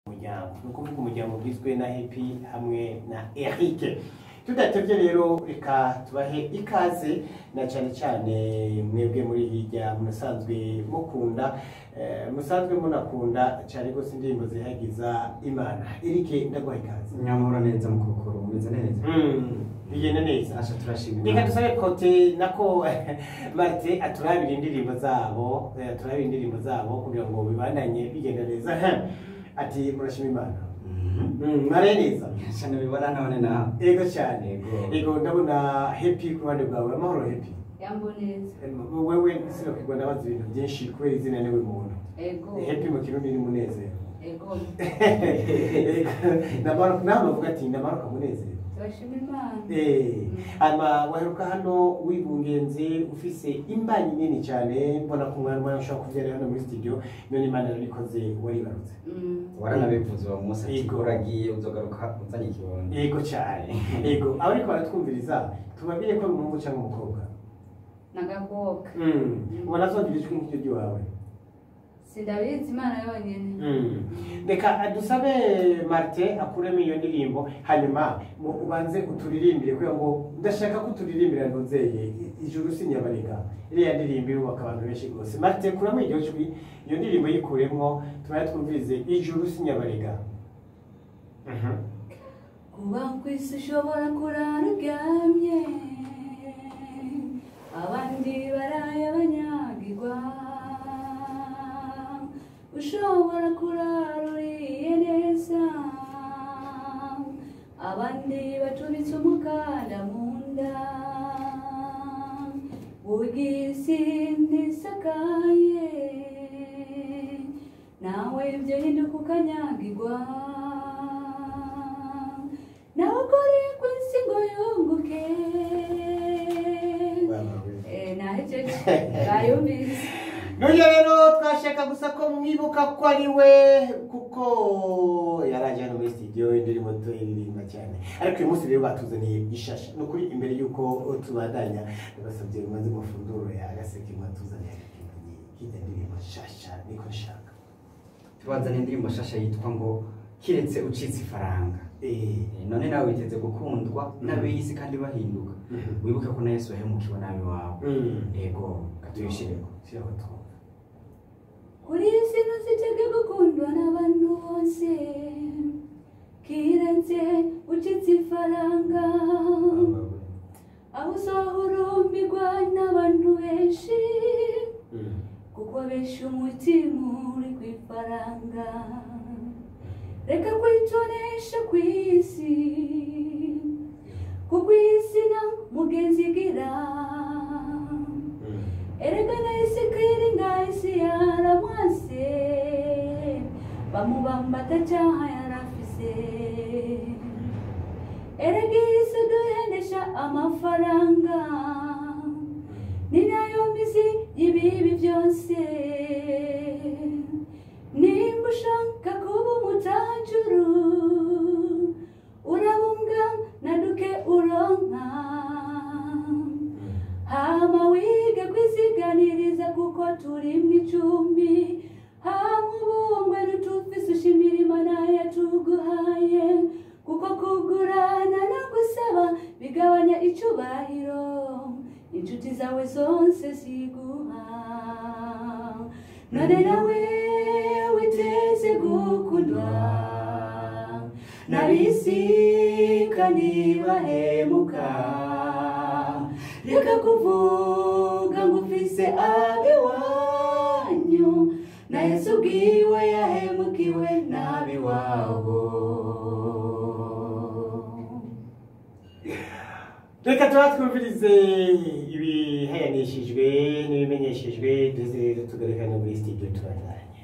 muryango ni ukuvuga umuryango ugizwe na hepi hamwe na eric tudatebye rero reka tubahe ikaze na cyane cyane mwebwe muri hirya musanzwe mukunda eh, musanzwe munakunda cyane rwose indirimbo zihagiza imana erike ndaguha ikaze nyamura neza mu kukuru umeze neza Mm, bigenda neza asha turashima reka Imana. dusabe kote nako marite aturabira indirimbo zabo eh, aturabire indirimbo zabo kugira ngo bibandanye bigenda neza ati murashima imana Mhm. Mm, mwaraye neza Shana bibara none na yego cyane Yego. yego ndabona hepi ku ruhande rwawe amahoro hepi yambo neza wewe sinokigwa ndabaza ibintu byinshi kubera izina niwe muntu ego hepi mu kirundi ni munezero ego Ndamaruka- namavuga ati ndamaruka munezero turashima imana Eh, Mm. hanyuma waheruka hano wigungenze ufise imbanyi nini cyane mbona ko umwana wawe ushobora kubyara hano muri studio none imana yarabikoze waribarutse Mm. waranabivuze uwo munsi ati Yego. uragiye uzogaruka uzanye ikibondo yego cyane yego abariko baratwumviriza tubabwire ko ari umuhungu cyangwa umukobwa nagakoka Mm. ubona azongera ijwi nk'iryo ry'iwawe sindabizi imana yonyine Mm. reka dusabe marite akuremo iyo ndirimbo hanyuma mu- ubanze uturirimbire kubera ngo ndashaka ko uturirimbira ntunzeye ijuru sinyabarega iriya ndirimbo irubaka abantu benshi rwose marite kuramo iryo jwi iyo ndirimbo yikuremo tubaye twumvirize ijuru sinyabarega Mhm. kuba ku isi ushobora kurara uryamye abandi baraye banyagirwa ushobora kurara uriye neza abandi bacunitse umukanda mu nda ubwisi ntisakaye nawe ibyo hinduka ukanyagirwa nawukore ku isi ngo yunguke Eh, nahejeje bayumvise none rero twashaka gusa ko mwibuka ko ari we kuko yaraje hano muri studio indirimbo tuyiririmba cyane ariko uyu munsi rero batuzaniye ishasha ni ukuri imbere y'uko tubandanya basabye umaze amafunguro ya agaseke mwatuzaniye hirya ndirimbo nshasha niko nshaka tubazane indirimbo shasha yitwa ngo kiretse ucitse ifaranga Eh, Eh, none nawe witeze gukundwa n'ab'iyisi kandi bahinduka Mhm. wibuke ko na yesu yahemukiwe nabi wawe mm. yego katuyishireko Shiraho twumve. kuri iyi si ntuzitege gukundwa n'abantu bose kirenze ucitse ifaranga aho uzahurumbirwa n'abantu benshi Mm. kuko benshi umutima uri ku ifaranga reka kwitonesha ku isi kuko isi nta mugenzi igira Mm. erega isi kwiringa isi yaramwase bamubamba atacyaha yarafise erega isi duhendesha amafaranga ni nayo mizi y'ibibi byose nimba ushaka kuba umutanjuru urabumbwa na duke uronka hama wige kwiziganiriza kuko turi mu icumbi hama ubungwe ntitupfise ushimira imana yatuguhaye kuko kugurana no gusaba bigabanya icubahiro inshuti zawe zose ziguha none nawe witeze gukundwa nabisika nibahemuka reka kuvuga ngo ufise abiwanyu na yesu ubwiwe yahemukiwe n'abiwabo reka tuba twumvirize ibihayanishijwe n'ibimenyeshejwe ndetse tugaruka no muri studio tubandanye